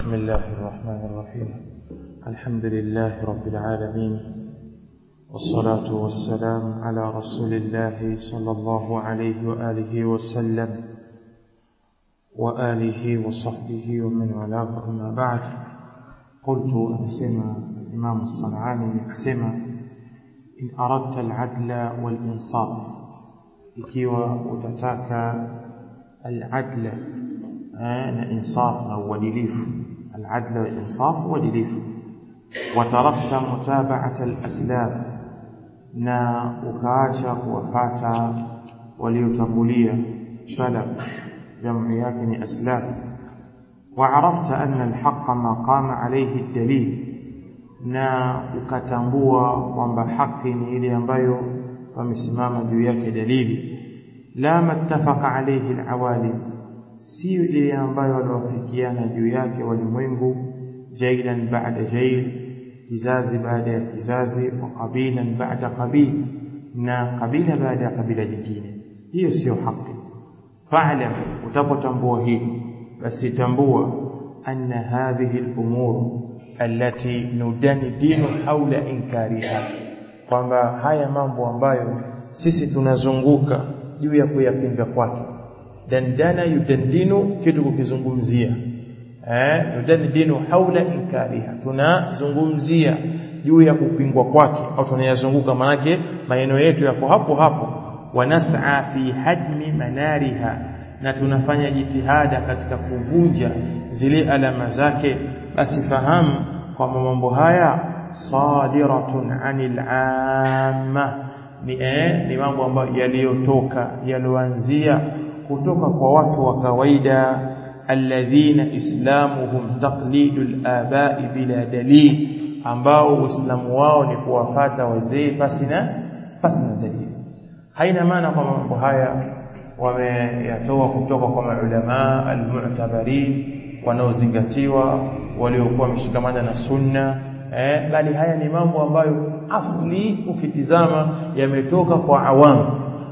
بسم الله الرحمن الرحيم الحمد لله رب العالمين والصلاة والسلام على رسول الله صلى الله عليه وآله وسلم وآله وصحبه ومن والاه أما بعد قلت أنسمى الإمام الصنعاني أنسمى إن أردت العدل والإنصاف ikiwa utataka al-adla na insaf na uadilifu al-adla wal insaf uadilifu watarakta mutaba'ata al-aslaf na ukaacha kuwafata waliotangulia salaf jamu yake ni aslaf وعرفت أن الحق ما قام عليه الدليل na ukatambua kwamba haki ni ile ambayo wamesimama juu yake dalili la mattafaqa alayhi alawalim sio ile ambayo waliwafikiana juu yake walimwengu jailan ba'da jail kizazi baada ya kizazi wa qabilan ba'da qabil na kabila baada ya kabila jingine hiyo sio haki fa'lam utapotambua hili basi tambua anna hadhihi al-umur allati nudani dinu haula inkariha kwamba haya mambo ambayo sisi tunazunguka juu ya kuyapinga kwake dandana yudandinu kitu kukizungumzia eh yudandinu haula inkariha tunazungumzia juu ya kupingwa kwake au tunayazunguka manake maneno yetu yako hapo hapo wanas'a fi hadmi manariha na tunafanya jitihada katika kuvunja zile alama zake basi fahamu kwamba mambo haya sadiratun anil amma ni eh, ni mambo ambayo yaliyotoka yaloanzia kutoka kwa watu wa kawaida alladhina islamuhum taqlidul abai bila dalil ambao uislamu wao ni kuwafata wazee pasina pasina dalili haina maana kwamba mambo haya wameyatoa kutoka kwa maulama almu'tabarin wanaozingatiwa waliokuwa wameshikamana na sunna eh, bali haya ni mambo ambayo asli ukitizama yametoka kwa awamu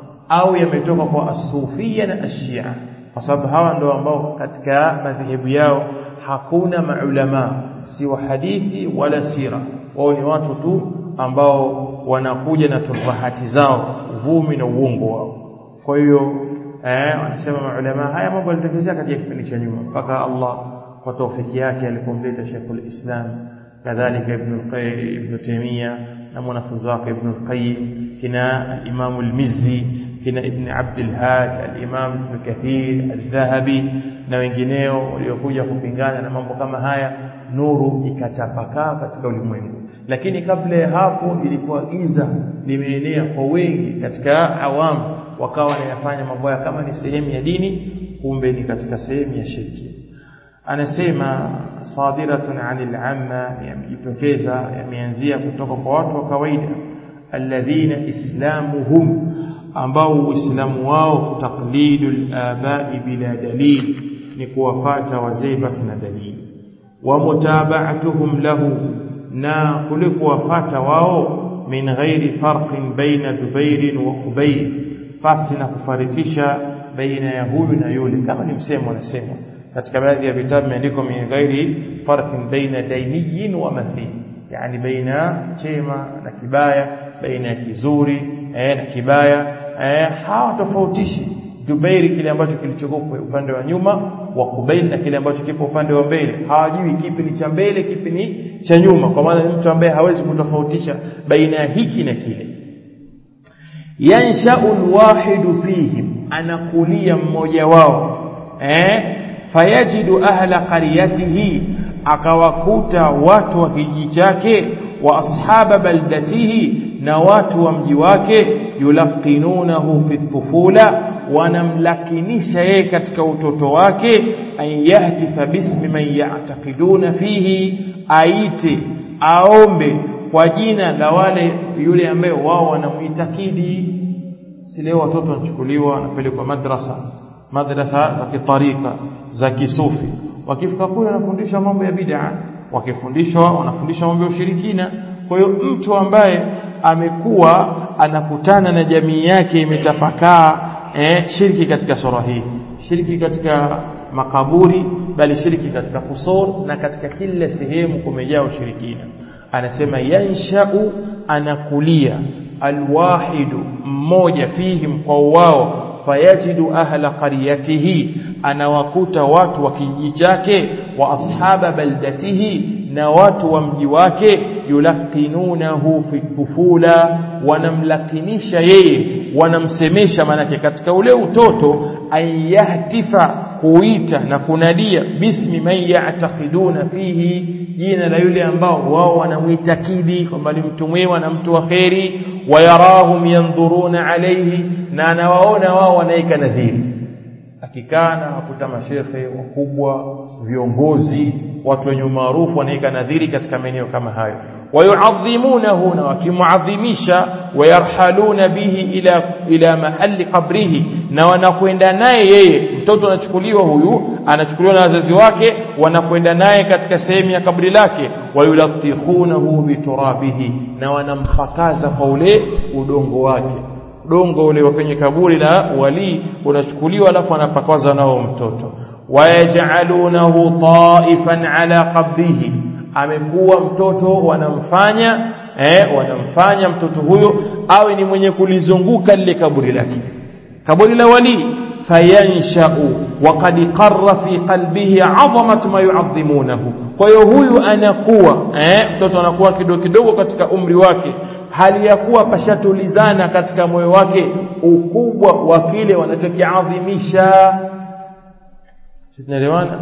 au yametoka kwa asufia na ashia kwa sababu hawa ndio ambao katika madhehebu yao hakuna maulama si wa hadithi wala sira wao ni watu tu ambao wanakuja na tufahati zao uvumi na uongo wao kwa hiyo eh, wanasema maulama haya mambo yalitokezea katika kipindi cha nyuma mpaka Allah kwa taufiki yake alipomleta Sheikhul Islam kadhalika Ibn al-Qayyim Ibn Taymiyyah na mwanafunzi wake Ibn al-Qayyim kina al-Imam al-Mizzi kina Ibn Abd al-Hadi al-Imam Ibn Kathir al-Dhahabi na wengineo waliokuja kupingana na mambo kama haya nuru ikatapakaa katika ulimwengu lakini kabla ya hapo ilikuwa giza limeenea kwa wengi katika awamu wakawa wanayafanya mambo haya kama ni sehemu ya dini kumbe ni katika sehemu ya shirki anasema sadiratun anil amma yamejitokeza yameanzia kutoka kwa watu wa kawaida alladhina islamuhum ambao uislamu wao taqlidul abai bila dalil ni kuwafata wazee basi na dalili wa mutaba'atuhum lahu na kule kuwafata wao min ghairi farqin baina dubair wa qubayl pasi na kufarikisha baina ya huyu na yule kama ni msemo wanasema katika baadhi ya vitabu imeandikwa min ghairi farqin baina dainiyin wa mathil yani baina chema na kibaya baina ya kizuri eh, na kibaya eh, hawatofautishi Dubairi kile ambacho kilichokuwa upande wa nyuma wa Kubail na kile ambacho kipo upande wa mbele hawajui kipi ni cha mbele kipi ni cha nyuma kwa maana ni mtu ambaye hawezi kutofautisha baina ya hiki na kile yansha'u alwahidu fihim anakulia mmoja wao eh fayajidu ahla qaryatihi akawakuta watu wa kijiji chake wa ashaba baldatihi na watu wa mji wake yulaqinunahu fi tufula wanamlakinisha yeye katika utoto wake an yahtifa bismi man ya'taqiduna fihi aite aombe kwa jina la wale yule ambaye wao wanamuitakidi si leo watoto wanachukuliwa wanapelekwa madrasa madrasa za kitarika za kisufi wakifika kule wanafundishwa mambo ya bid'a wakifundishwa wanafundishwa mambo ya ushirikina kwa hiyo mtu ambaye amekuwa anakutana na jamii yake imetapakaa eh, shirki katika sura hii shirki katika makaburi bali shirki katika kusur na katika kila sehemu kumejaa ushirikina anasema yanshau anakulia alwahidu mmoja fihim kwa wao fayajidu ahla qaryatihi anawakuta watu wa kijiji chake wa ashaba baldatihi na watu wa mji wake yulaqinunahu fi tufula wanamlakinisha yeye wanamsemesha manake katika ule utoto ayahtifa kuita na kunadia bismi man ya'taqiduna fihi jina la yule ambao wao wanamuitakidi kwamba ni mtu mwema na mtu wa kheri wayarahum yandhuruna alayhi na anawaona wao wanaika nadhiri akikaa na wakuta mashekhe wakubwa viongozi watu wenye maarufu wanaika nadhiri katika maeneo kama hayo wayuadhimunahu na wakimuadhimisha wayarhaluna bihi ila ila mahali qabrihi na wanakwenda naye yeye mtoto anachukuliwa huyu anachukuliwa na wazazi wake wanakwenda naye katika sehemu ya kabri lake wayulatikhunahu biturabihi na wanamfakaza kwa ule udongo wake udongo ule wa kwenye kaburi la wali unachukuliwa alafu anapakaza nao mtoto wayajalunahu taifan ala qabrihi amekuwa mtoto wanamfanya eh, wanamfanya mtoto huyo awe ni mwenye kulizunguka lile kaburi lake kaburi la wali fayanshau waqad qarra fi qalbihi adhamat ma yuadhimunahu kwa hiyo huyu anakuwa eh, mtoto anakuwa kidogo kidogo katika umri wake hali ya kuwa pashatulizana katika moyo wake ukubwa wa kile wanachokiadhimisha tunaelewana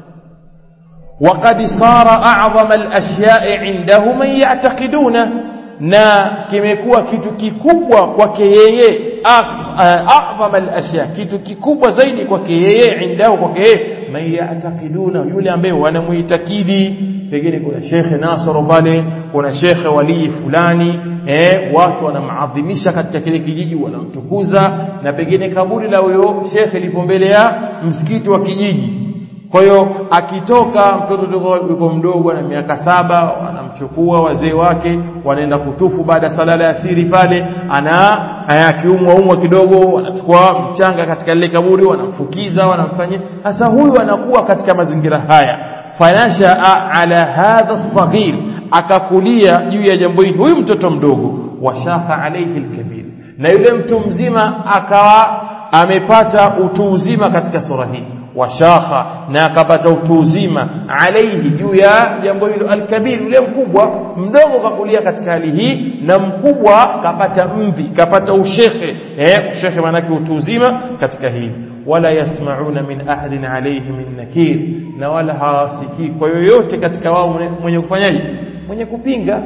وقد صار أعظم الأشياء عنده من يعتقدونه na kimekuwa kitu kikubwa kwake yeye a'zama al-ashya kitu kikubwa zaidi kwake yeye indao kwake yeye man ya'taqiduna yule ambaye wanamuitakidi pengine kuna shekhe Nasoro pale kuna shekhe walii fulani eh watu wanamadhimisha katika kile kijiji wanamtukuza na pengine kaburi la huyo shekhe lipo mbele ya msikiti wa kijiji kwa hiyo akitoka mtoto yuko mdogo na miaka saba wanamchukua wazee wake wanaenda kutufu baada ya sala ya asiri pale ana akiumwa umwa kidogo wanachukua mchanga katika lile kaburi wanamfukiza wanamfanyia sasa huyu anakuwa katika mazingira haya fanashaa ala hadha saghir akakulia juu ya jambo hili huyu mtoto mdogo washaka alayhi alkabir na yule mtu mzima akawa amepata utu uzima katika sura hii washakha na akapata utu uzima alaihi juu ya jambo hilo alkabir yule mkubwa mdogo kakulia katika hali hii na mkubwa kapata mvi kapata ushekhe eh ushekhe maanake utu uzima katika hili wala yasmauna min ahadin alayhi min nakir na wala hawasikii kwa yoyote katika wao mwenye kufanyaje mwenye kupinga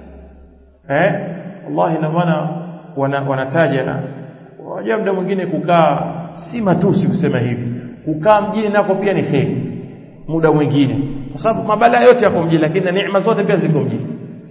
eh wallahi na maana wana, wanataja wajua muda mwingine kukaa si matusi kusema hivi kukaa mjini nako pia ni kheri muda mwingine kwa sababu mabala yote yako mjini lakini na neema zote pia ziko mjini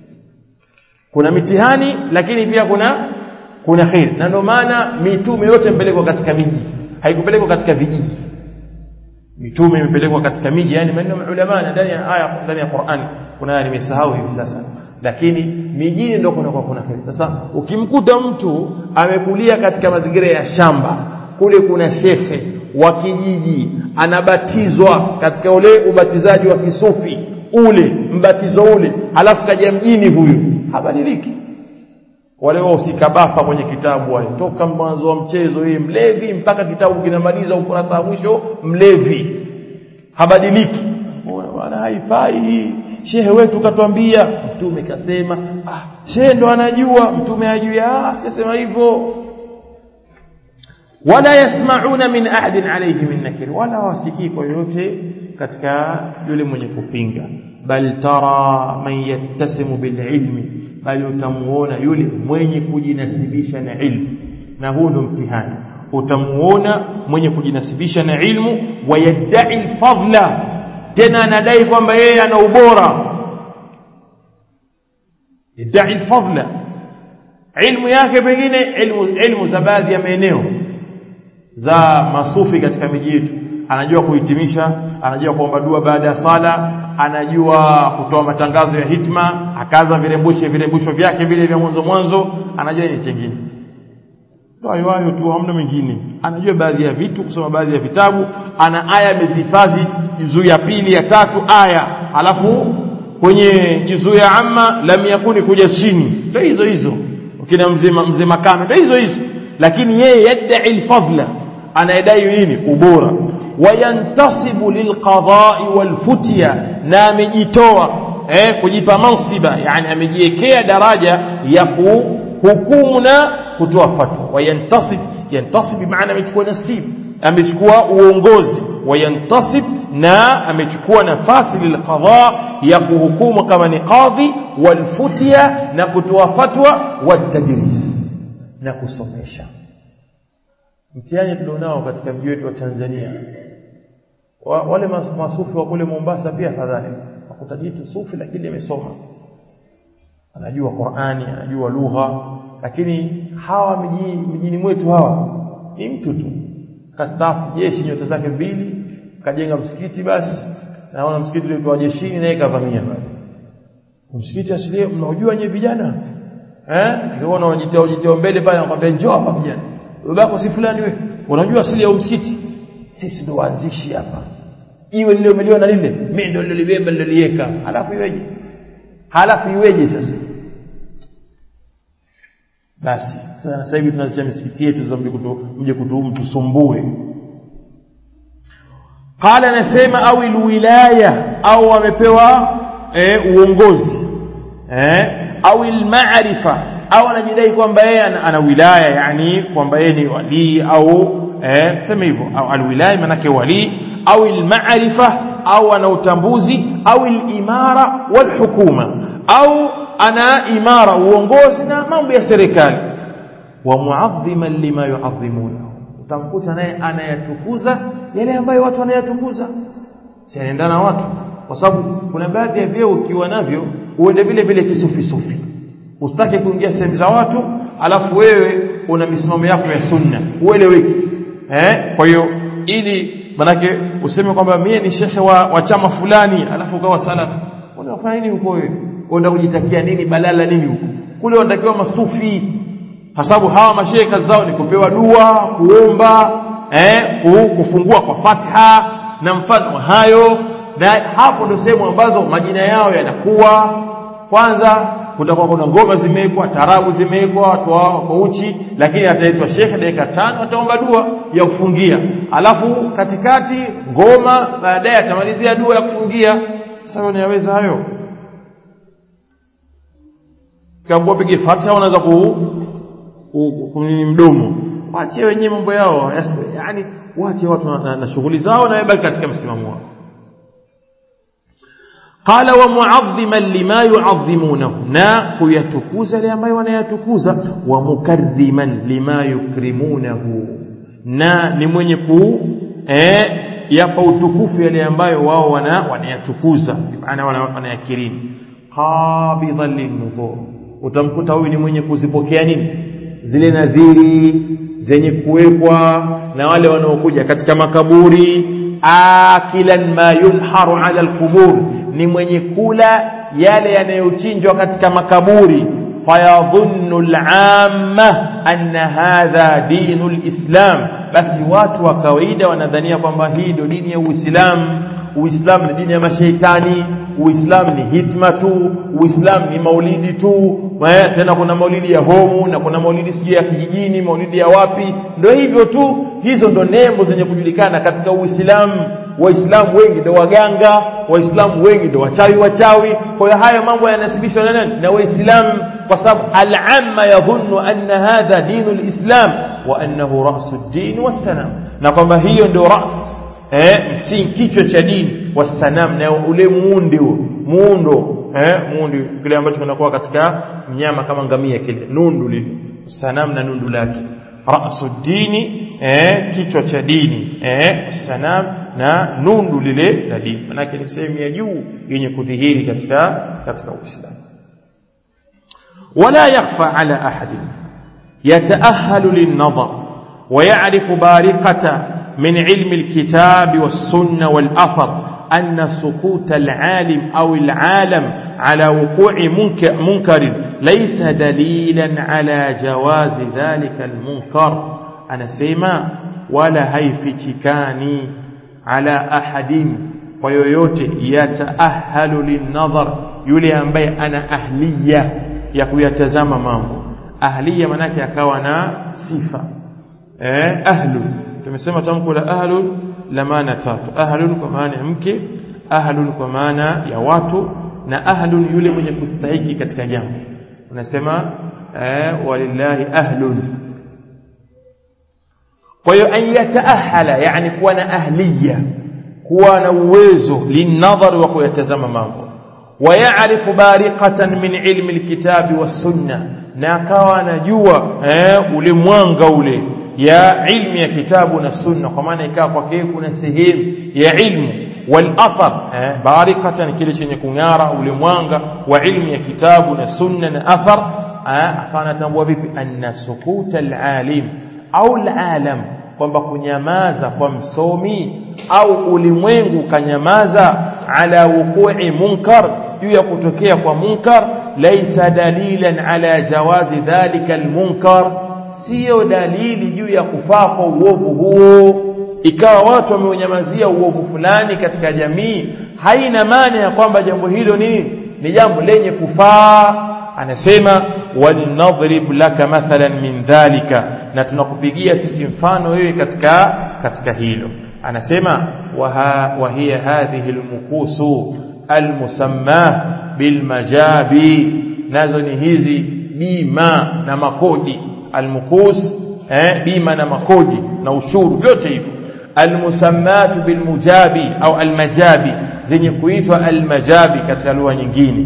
kuna mitihani lakini pia kuna kuna kheri na ndio maana mitume yote imepelekwa katika miji haikupelekwa katika vijiji mitume imepelekwa katika miji yani maneno ya ulama ndani ya aya ndani ya Qur'an kuna aya nimesahau hivi sasa lakini mijini ndio kuna kwa kuna kheri sasa ukimkuta mtu amekulia katika mazingira ya shamba kule kuna shekhe wa kijiji anabatizwa katika ule ubatizaji wa kisufi ule mbatizo ule alafu kaja mjini huyu habadiliki wale wahusika bafa kwenye kitabu wale toka mwanzo wa mchezo yeye mlevi mpaka kitabu kinamaliza ukurasa wa mwisho mlevi habadiliki bwana haifai hii shehe wetu katuambia mtume kasema ah shehe ndo anajua mtume ajui ah sisema hivyo wala yasmauna min ahadin alayhi min nakir wala wasikii kwa yoyote katika yule mwenye kupinga bal tara man yattasimu bililmi bali utamuona yule mwenye kujinasibisha na ilmu na huu ndo mtihani utamuona mwenye kujinasibisha na ilmu wayadai alfadla tena anadai kwamba yeye ana ubora yadai alfadla ilmu yake pengine ilmu ilmu za baadhi ya maeneo za masufi katika miji yetu anajua kuhitimisha anajua kuomba dua baada ya sala anajua kutoa matangazo ya hitma akaza virembushe virembusho vyake vile vya mwanzo mwanzo anajua ni chengine ndio hayo hayo tu hamna mengine anajua baadhi ya vitu kusoma baadhi ya vitabu ana aya amezihifadhi juzuu ya pili ya tatu aya alafu kwenye juzuu ya amma lam yakuni kuja chini ndio hizo hizo ukina mzee mzee makame ndio hizo hizo lakini yeye yadai alfadla anayedai nini ubora wayantasibu lilqadai walfutya na amejitoa eh, kujipa mansiba yani amejiwekea daraja ya kuhukumu na kutoa fatwa wayantasib yantasib bimaana amechukua nasib amechukua uongozi wayantasib na amechukua nafasi lilqadha ya kuhukumu kama ni qadhi walfutya na kutoa fatwa watadris na kusomesha mtihani tulionao katika mji wetu wa Tanzania wa, wale mas, masufi wa kule Mombasa pia fadhali wakutajitu sufi lakini amesoma anajua Qur'ani anajua lugha lakini hawa mijini, mijini mwetu hawa ni mtu tu kastaafu jeshi nyota zake mbili kajenga msikiti basi naona msikiti uliotoa jeshini naye kavamia pale msikiti asilie mnaojua nyewe vijana eh ukiona unajitia ujitia mbele pale anakuambia njoo hapa vijana babako si fulani wewe unajua asili ya msikiti sisi ndo waanzishi hapa iwe lile umeliona lile mimi ndo nilibeba nililiweka halafu iweje halafu iweje sasa basi sasa hivi tunazisha misikiti yetu za mje kutuum tusumbue qala anasema au alwilaya au amepewa e, uongozi eh au almaarifa au anajidai kwamba yeye ana, ana wilaya yani kwamba yeye ni wali au eh sema hivyo au alwilaya manake wali au almaarifa au ana utambuzi au alimara walhukuma au ana imara uongozi na mambo ya serikali wa muadhiman lima yuadhimuna utamkuta naye anayatukuza yale ambayo watu wanayatukuza si anaendana watu kwa sababu kuna baadhi ya vyeo ukiwa navyo uende vile vile kisufi sufi usitake kuingia sehemu za watu alafu wewe una misimamo yako ya sunna ueleweki eh kwa hiyo ili manake useme kwamba mie ni shekhe wa, wa chama fulani alafu ukawa salafi unafanya nini huko wewe unaenda kujitakia nini balala nini huko kule wanatakiwa masufi hasabu hawa mashehe kazi zao ni kupewa dua kuomba eh kufungua kwa fatha na mfano hayo na hapo ndio sehemu ambazo majina yao yanakuwa kwanza kutakuwa kuna ngoma zimewekwa tarabu zimewekwa watu wao kwa uchi lakini ataitwa shekhe dakika tano ataomba dua ya kufungia alafu katikati ngoma baadaye atamalizia dua ya kufungia sasa unayaweza hayo kama pige fatha unaweza ku kunini mdomo waachie wenyewe mambo yao yani waache watu na, na, na shughuli zao na baki katika msimamo wao qala wa mu'azziman lima yu'azzimunahu na kuyatukuza yale ambayo wanayatukuza wa mukarriman lima yukrimunahu na ni mwenye ku eh yapa utukufu yale ambayo wao wana wanayatukuza maana wanayakirimu qabidhan linnubur utamkuta huyu ni mwenye kuzipokea nini zile nadhiri zenye kuwekwa na wale wanaokuja katika makaburi akilan ma yunharu ala alqubur ni mwenye kula yale yanayochinjwa katika makaburi fayadhunnu al'amma anna hadha dinu alislam basi watu wa kawaida wanadhania kwamba hii ndio dini ya Uislamu Uislamu ni dini ya mashaitani Uislamu ni hitma tu Uislamu ni maulidi tu tena kuna maulidi ya homu na kuna maulidi sijui ya kijijini maulidi ya wapi ndio hivyo tu hizo ndo nembo zenye kujulikana katika Uislamu waislamu wengi ndio waganga waislamu wengi ndio wachawi wachawi kwa hiyo haya mambo yanasibishwa na nani na waislamu kwa sababu al-amma yadhunnu anna hadha dinu al-islam wa annahu ra'su ad-din was-sanam na kwamba hiyo ndio ras eh msingi kichwa cha dini was-sanam na ule muundi huo muundo eh muundi kile ambacho kinakuwa katika mnyama kama ngamia kile nundu lile sanam na nundu lake ra'su dini eh kichwa cha dini eh sanam na nundu lile la dini manake ni sehemu ya juu yenye kudhihiri katika katika Uislamu ولا يخفى على أحد يتأهل للنظر ويعرف بارقة من علم الكتاب والسنة والأثر أن سقوط العالم أو العالم على وقوع منكر, منكر ليس دليلا على جواز ذلك المنكر أنا سيما ولا هيفتكاني على أحد ويويوت يتأهل للنظر يولي أنبي أنا أهلية يكويتزام مامو أهلية منake akawa na sifa eh ahlu tumesema tamko la ahlu la maana tatu ahlun kwa maana ya mke ahlun kwa maana ya watu na ahlun yule mwenye kustahiki katika jambo unasema eh walillahi ahlun kwa hiyo an yataahala yani kuwa na ahliya kuwa na uwezo linadhar wa kuyatazama mambo ويعرف بارقة من علم الكتاب والسنة na akawa anajua eh, ule mwanga ule ya ilmu ya kitabu na sunna kwa maana ikawa kwake kuna sehemu ya ilmu wal athar eh, barikatan kile chenye kung'ara ule mwanga wa ilmu ya kitabu na sunna na athar eh, akawa anatambua vipi anna sukuta alalim au alalam kwamba kunyamaza kwa msomi au ulimwengu kanyamaza ala wuqu'i munkar juu ya kutokea kwa munkar laisa dalilan ala jawazi dhalika almunkar sio dalili juu ya kufaa kwa uovu huo ikawa watu wameunyamazia uovu fulani katika jamii haina maana ya kwamba jambo hilo nini ni jambo lenye kufaa anasema walinadhrib laka mathalan min dhalika na tunakupigia sisi mfano wewe katika katika hilo anasema wa hiya hadhihi almukusu almusamma bilmajabi nazo ni hizi bima na makodi almukus eh, bima na makodi na ushuru vyote hivyo almusammatu bilmujabi au almajabi zenye kuitwa almajabi katika lugha nyingine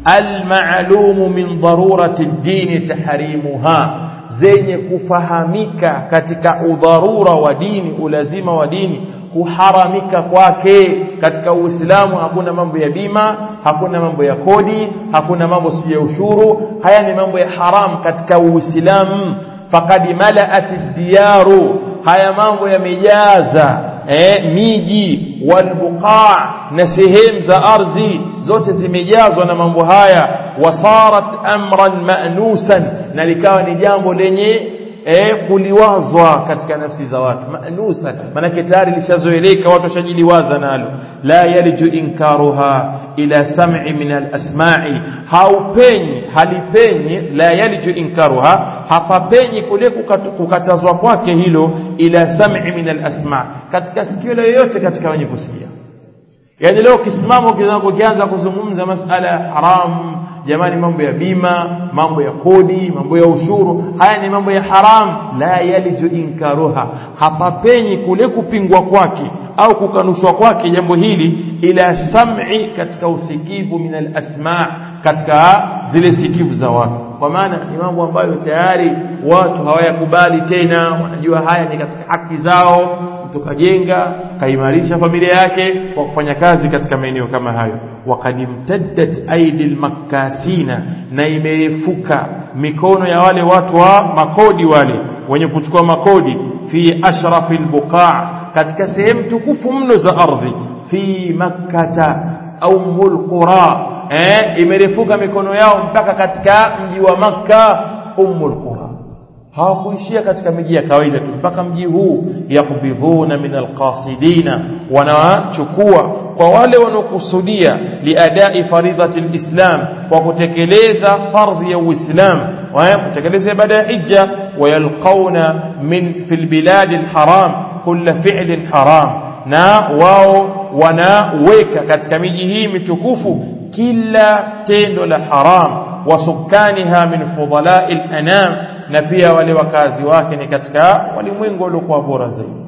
almaalumu min darurati ddini tahrimuha zenye kufahamika katika udharura wa dini ulazima wa dini kuharamika kwake katika Uislamu hakuna mambo ya bima hakuna mambo ya kodi hakuna mambo si ya ushuru haya ni mambo ya haram katika Uislamu faqad malaat diyaru haya mambo yamejaza eh, miji walbuqa na sehemu za ardhi zote zimejazwa na mambo haya wasarat amran ma'nusan na likawa ni jambo lenye eh, kuliwazwa katika nafsi za watu manusan manake tayari lishazoeleka watu washajiliwaza nalo la yaliju inkaruha ila sam'i min alasma'i haupenyi halipenyi la yaliju inkaruha hapapenyi kule kukatazwa kwake hilo ila sam'i min alasma' katika sikio yoyote katika wenye kusikia yani leo kisimamo ukianza kuzungumza masala ya haramu jamani mambo ya bima mambo ya kodi mambo ya ushuru haya ni mambo ya haram la yaliju inkaruha hapapenyi kule kupingwa kwake au kukanushwa kwake jambo hili ila sam'i katika usikivu min alasma katika zile sikivu za watu kwa maana ni mambo ambayo tayari watu hawayakubali tena wanajua haya ni katika haki zao mtu kajenga kaimarisha familia yake kwa kufanya kazi katika maeneo kama hayo wakad imtaddat aidi lmakkasina na imerefuka mikono ya wale watu wa makodi wale wenye kuchukua makodi fi ashrafi lbuqaa katika sehemu tukufu mno za ardhi fi makkata au mulqura eh, imerefuka mikono yao mpaka katika mji wa makka ummul qura hawakuishia katika miji ya kawaida tu mpaka mji huu yakbidhuna min alqasidina wanawachukua kwa wale wanaokusudia liadai faridhati lislam kwa kutekeleza fardhi ya uislam kutekeleza ibada ya hija wayalqauna min fi lbiladi lharam kula filin haram na wao wanaweka katika miji hii mitukufu kila tendo la haram wasukaniha min fudalai lanam na pia wale wakazi wake ni katika walimwengu waliokuwa bora zaidi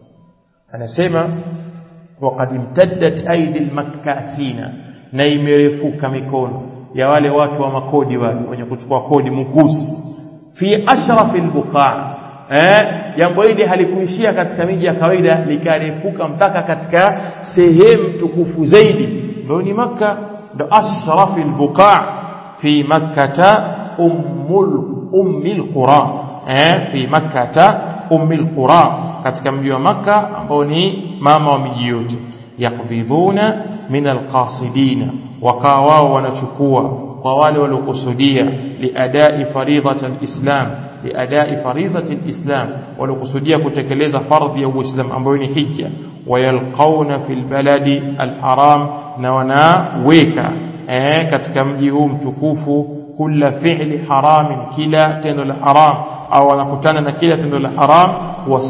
anasema waqad imtaddat aidi lmakkasina na imerefuka mikono ya wale watu wa makodi wale wenye kuchukua kodi mukusi fi ashrafi lbuqaa eh, jambo hili halikuishia katika miji ya kawaida likarefuka mpaka katika sehemu tukufu zaidi ndio ni makka ndo ashrafi lbuqaa fi makkata ummul ummil qura eh, fi makkata ummil qura katika mji wa makka ambao ni mama wa miji yote yakbidhuna min alqasidina wakawa wao wanachukua kwa wale waliokusudia liadai faridhat alislam liadai faridhat alislam waliokusudia kutekeleza fardhi ya uislam ambayo ni hija wayalqauna fil baladi alharam na wanaweka eh, katika mji huu mtukufu kula fi'li haramin kila tendo la haram au wanakutana na kila tendo la haram wa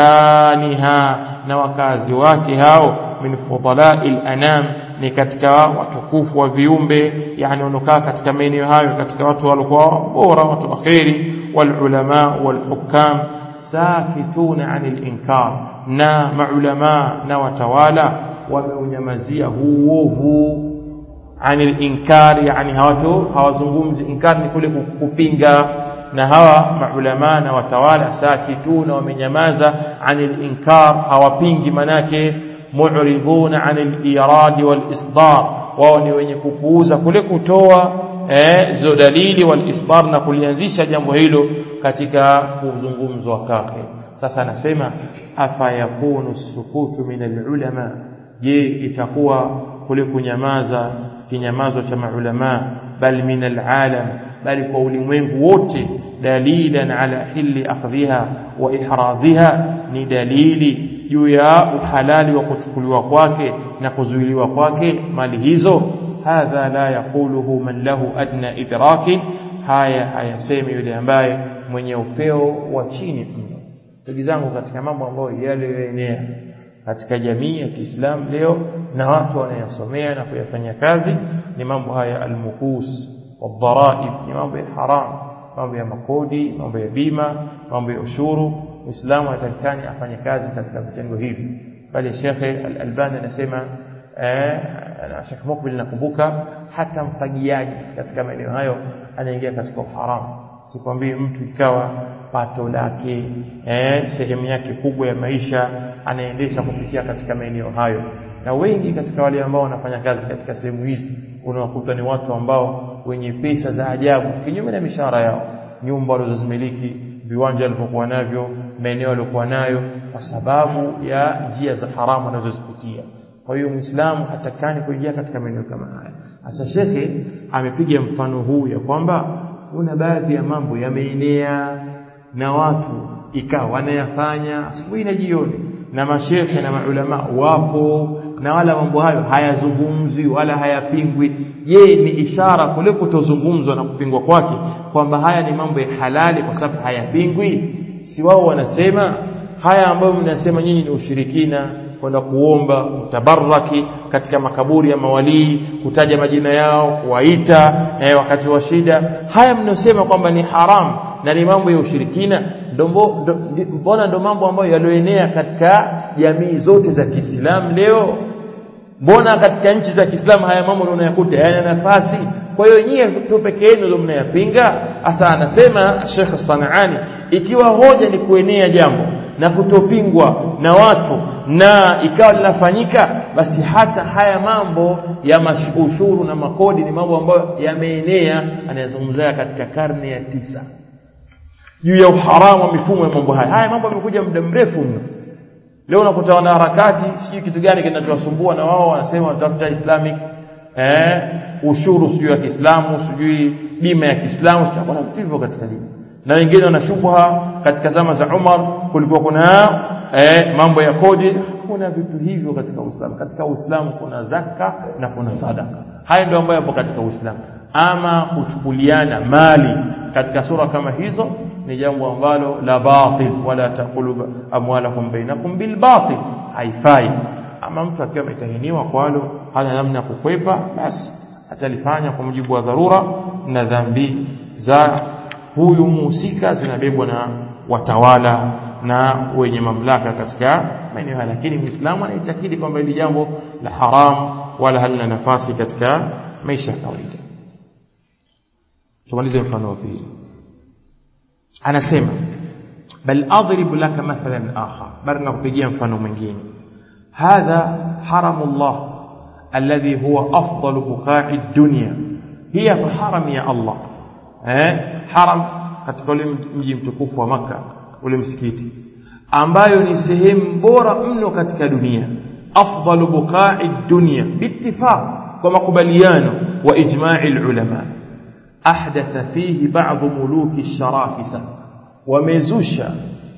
sukaniha na wakazi wake hao min fudalai anam ni katika watukufu wa viumbe yani wanokaa katika maeneo hayo katika watu walikuwa bora watu akhiri walulama walhukam sakituna anil inkar na maulama na watawala wameunyamazia huovu anil inkar yani hawatu hawazungumzi inkar ni kule kupinga na hawa maulama na watawala sakituna wamenyamaza anil inkar hawapingi manake mu'riduna anil iradi wal isdar wao ni wenye kupuuza kule kutoa eh, zo dalili wal isdar na kulianzisha jambo hilo katika kuzungumzwa kwake sasa anasema afa yakunu sukutu min alulama je itakuwa kule kunyamaza kinyamazo cha maulama bal min alalam bali kwa ulimwengu wote dalilan ala hilli akhdhiha wa ihraziha ni dalili juu ya uhalali wa kuchukuliwa kwake na kuzuiliwa kwake mali hizo hadha la yaquluhu man lahu adna idraki haya hayasemi yule ambaye mwenye upeo wa chini mno ndugu zangu katika mambo ambayo yaliyoenea katika jamii ya Kiislamu leo na watu wanayosomea na kuyafanya kazi ni mambo haya almuhus wadharaib ni mambo ya haram mambo ya makodi mambo ya bima mambo ya ushuru muislamu atakikani afanye kazi katika vitengo hivi bali shekhe al-albani anasema eh Sheikh Mukbil nakumbuka hata mfagiaji katika maeneo hayo anaingia katika uharamu sikwambii mtu ikawa pato lake eh sehemu yake kubwa ya maisha anaendesha kupitia katika maeneo hayo na wengi katika wale ambao wanafanya kazi katika sehemu hizi unawakuta ni watu ambao wenye pesa za ajabu kinyume na mishahara yao nyumba walizozimiliki viwanja walivyokuwa navyo maeneo waliokuwa nayo kwa sababu ya njia za haramu wanazozipitia kwa hiyo muislamu hatakani kuingia katika maeneo kama haya sasa shekhe amepiga mfano huu ya kwamba kuna baadhi ya mambo yameenea na watu ikawa wanayafanya asubuhi na jioni na mashekhe na maulama wapo na wala mambo hayo hayazungumzwi wala hayapingwi je ni ishara kule kutozungumzwa na kupingwa kwake kwamba haya ni mambo ya halali kwa sababu hayapingwi si wao wanasema haya ambayo mnasema nyinyi ni ushirikina kwenda kuomba mtabaraki katika makaburi ya mawalii kutaja majina yao kuwaita eh, wakati wa shida haya mnaosema kwamba ni haramu na ni mambo ya ushirikina mbona ndo mambo ambayo yalioenea katika jamii zote za Kiislamu leo mbona katika nchi za Kiislamu haya mambo unayakuta yana nafasi kwa hiyo nyie tu peke yenu ndio mnayapinga hasa anasema Sheikh Sanaani ikiwa hoja ni kuenea jambo na kutopingwa na watu na ikawa linafanyika basi hata haya mambo ya ushuru na makodi ni mambo ambayo yameenea anayazungumzia katika karne ya tisa juu ya uharamu wa mifumo ya mambo haya haya mambo yamekuja muda mrefu mno leo unakuta wana harakati sijui kitu gani kinachowasumbua na wao wanasema wanatafuta islamic eh, ushuru sijui ya Kiislamu sijui bima ya Kiislamu kuna vitu hivyo katika dini na wengine wana shubha katika zama za Umar kulikuwa kuna eh, mambo ya kodi kuna vitu hivyo katika Uislamu katika Uislamu kuna zaka na kuna sadaka haya ndio ambayo yapo katika Uislamu ama kuchukuliana mali katika sura kama hizo ni jambo ambalo la batil wala taqulu amwalakum bainakum bil batil haifai ama mtu akiwa ametahiniwa kwalo hana namna kukwepa basi atalifanya kwa mujibu wa dharura na dhambi za huyu muhusika zinabebwa na watawala na wenye mamlaka katika maeneo haya lakini muislamu anaitakidi kwamba hili jambo la haram wala halina nafasi katika maisha ya kawaida tumalize mfano wa pili anasema bal adrib laka mathalan akhar bali nakupigia mfano mwingine hadha haramullah alladhi huwa afdalu buqa'i dunya hiya haram ya Allah eh haram katika ule mji mtukufu wa maka ule msikiti ambayo ni sehemu bora mno katika dunia afdalu buqa'i dunya biittifaq kwa makubaliano wa ijma'i ulama ahdatha fihi ba'd muluki sharafisa wamezusha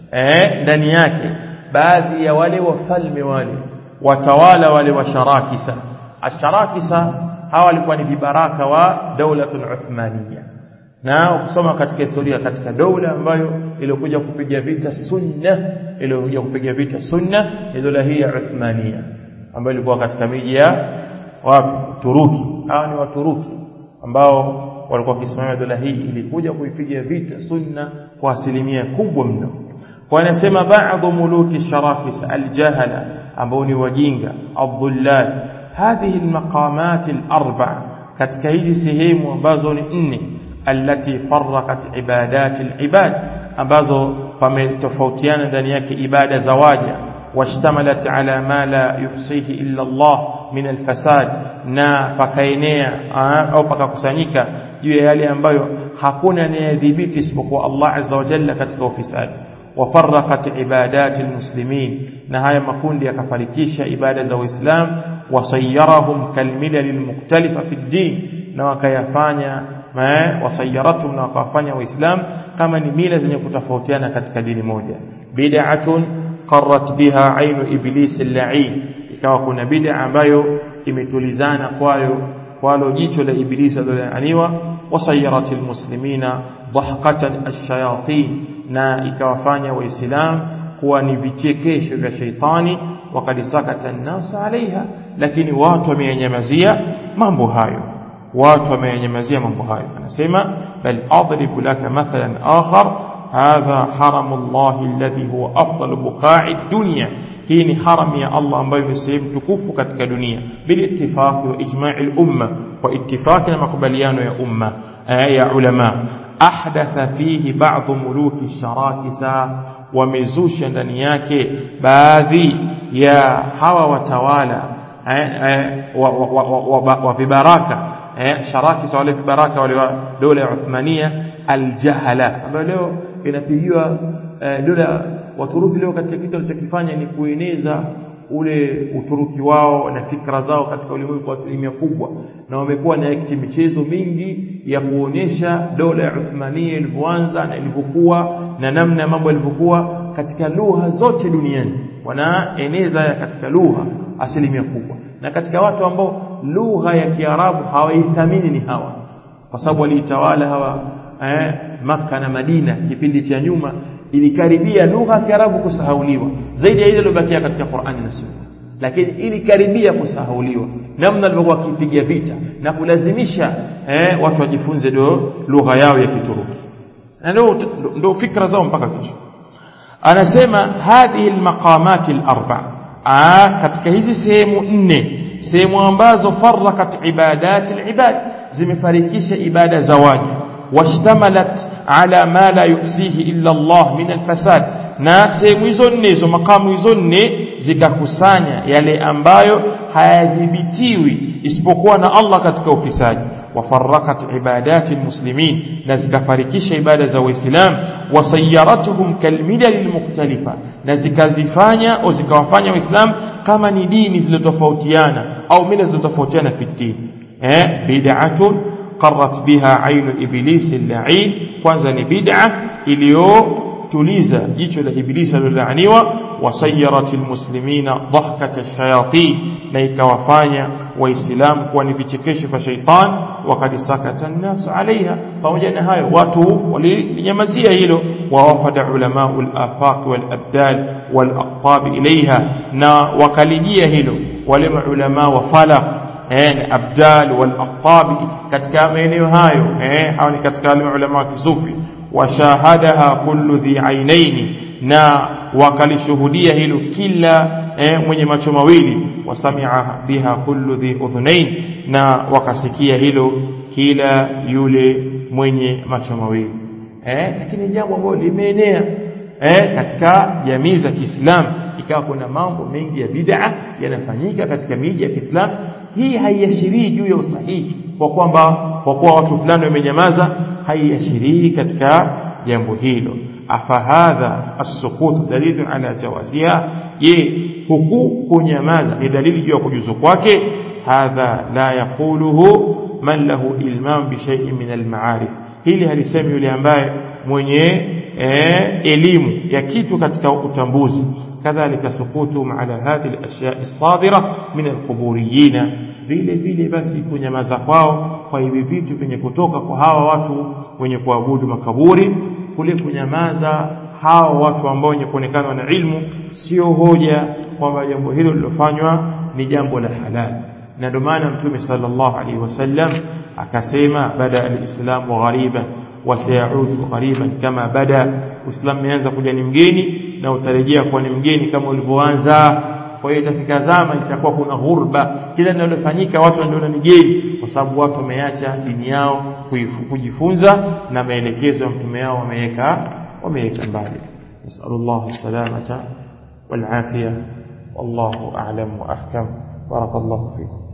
eh ndani yake baadhi ya wale wafalme wale watawala wale wa sharakisa asharakisa hawa walikuwa ni vibaraka wa daulatul uthmaniyya na ukisoma katika historia katika dola ambayo ilikuja kupiga vita sunna ilikuja kupiga vita sunna ni dola hii ya Uthmania ambayo ilikuwa katika miji ya wapi Turuki hawa ni Waturuki ambao walikuwa wakisimamia dola hii ilikuja kuipiga vita sunna kwa asilimia kubwa mno kwa anasema baadhi muluki sharafis aljahala ambao ni wajinga adhullal hadhihi almaqamat alarba katika hizi sehemu ambazo ni nne التي فرقت عبادات العباد ambazo pametofautiana ndani yake ibada za waja washtamalat ala ma la yuhsihi illa Allah min alfasad na pakaenea au pakakusanyika juu ya yale ambayo hakuna anayedhibiti isipokuwa Allah azza wa jalla katika ufisadi wafarraqat ibadat almuslimin na haya makundi yakafarikisha ibada za Uislamu wasayyarahum kalmilal almukhtalifa fi ddin na wakayafanya wasayaratum na wakawafanya waislamu kama ni mila zenye kutofautiana katika dini moja bid'atun qarrat biha ainu iblis al-la'in ikawa kuna bid'a ambayo imetulizana kwayo kwalo jicho la ibilisi alilolaaniwa wasayarat almuslimina dhahkatan ash-shayatin na ikawafanya waislamu kuwa ni vichekesho vya sheitani wakad sakata an-nas alaiha lakini watu wamenyamazia mambo hayo watu wamenyamazia mambo hayo anasema bal adribu laka mathalan akhar hadha haramu Allah alladhi huwa afdalu buqa'i dunya hii ni haram ya Allah ambayo ni sehemu tukufu katika dunia bil ittifaqi wa ijma'i al umma wa ittifaqi na makubaliano ya umma ya ulama ahdatha fihi ba'd muluki sharakisa wamezusha ndani yake baadhi ya hawa watawala wa vibaraka sharakisa wale vibaraka wale wa dola ya Uthmania aljahala ambayo leo inapigiwa dola Waturuki leo katika kitu walichokifanya ni kueneza ule uturuki wao na fikra zao katika ulimwengu kwa asilimia kubwa na wamekuwa na akti michezo mingi ya kuonyesha dola ya Uthmania ilivyoanza na ilivyokuwa na namna ya mambo yalivyokuwa katika lugha zote duniani wanaeneza katika lugha asilimia kubwa na katika watu ambao lugha ya Kiarabu hawaithamini ni hawa kwa sababu waliitawala hawa eh, Makka na Madina kipindi cha nyuma ilikaribia lugha ya Kiarabu kusahauliwa zaidi ya ile iliyobakia katika Qur'ani na Sunna lakini ilikaribia kusahauliwa namna alivyokuwa akipiga vita na kulazimisha eh, watu wajifunze do lugha yao ya Kituruki na ndio ndio fikra zao mpaka kesho anasema hadhihi almaqamat alarba katika hizi sehemu nne sehemu ambazo farakat ibadat alibad zimefarikisha ibada za waja washtamalat ala ma la yusihi illa Allah min alfasad na sehemu hizo nne hizo makamu hizo nne zikakusanya yale ambayo hayadhibitiwi isipokuwa na Allah katika ufisadi وفرقت عبادات المسلمين نزكفركش عبادة الإسلام وسيرتهم كالملل المختلفة نزكزفانيا أو زكوفانيا الإسلام كما ندين زلتفوتيانا أو من زلتفوتيانا في الدين eh, bid'atun qarrat biha ainu ibilisi al-la'in kwanza ni bid'a iliyotuliza jicho la ibilisi alilolaaniwa wasayyarat almuslimina dhahkat ash-shayatin na ikawafanya waislamu kuwa ni vichekesho vya shaitan wakad sakata an-nas alaiha pamoja na hayo watu walinyamazia hilo wawafada ulamau al-afaq wal-abdal wal-aqtab ilaiha na wakalijia hilo wale maulama wa falaq eh, abdal wal aqtabi katika maeneo hayo eh, hao ni katika wale ulama wa kisufi washahadaha kullu dhi ainaini na wakalishuhudia hilo kila eh, mwenye macho mawili wasamia biha kullu dhi udhunain na wakasikia hilo kila yule mwenye macho mawili eh, lakini jambo ambalo limeenea eh, katika jamii za Kiislamu ikawa kuna mambo mengi ya bid'a yanafanyika katika miji ya Kiislamu hii haiashirii juu ya usahihi kwa kwamba kwa kuwa watu fulani wamenyamaza haiashirii katika jambo hilo afahadha as-sukut dalilu ala jawaziha je huku kunyamaza ni dalili juu ya kujuzu kwake hadha la yaquluhu man lahu ilmam bi shay'in min al-ma'arif hili halisemi yule ambaye mwenye eh, elimu ya kitu katika utambuzi kadhalika sukutu ala hadhihi al-ashya' as-sadira min al-quburiyina vile vile basi kunyamaza kwao kwa hivi vitu vyenye kutoka kwa hawa watu wenye kuabudu makaburi kule kunyamaza hawa watu ambao wenye kuonekana na ilmu sio hoja kwamba jambo hilo lilofanywa ni jambo la halali na ndio maana mtume sallallahu alaihi wasallam akasema bada alislamu ghariban wa sayaudu ghariban kama bada uislamu umeanza kuja ni mgeni na utarejea kuwa ni mgeni kama ulivyoanza kwa hiyo itafika zama itakuwa kuna ghurba kila linalofanyika watu wanaona ni geni kwa sababu watu wameacha dini yao kujifunza na maelekezo ya mtume yao wameweka wameweka mbali nasallallahu salamata wal afia wallahu a'lam wa ahkam barakallahu fikum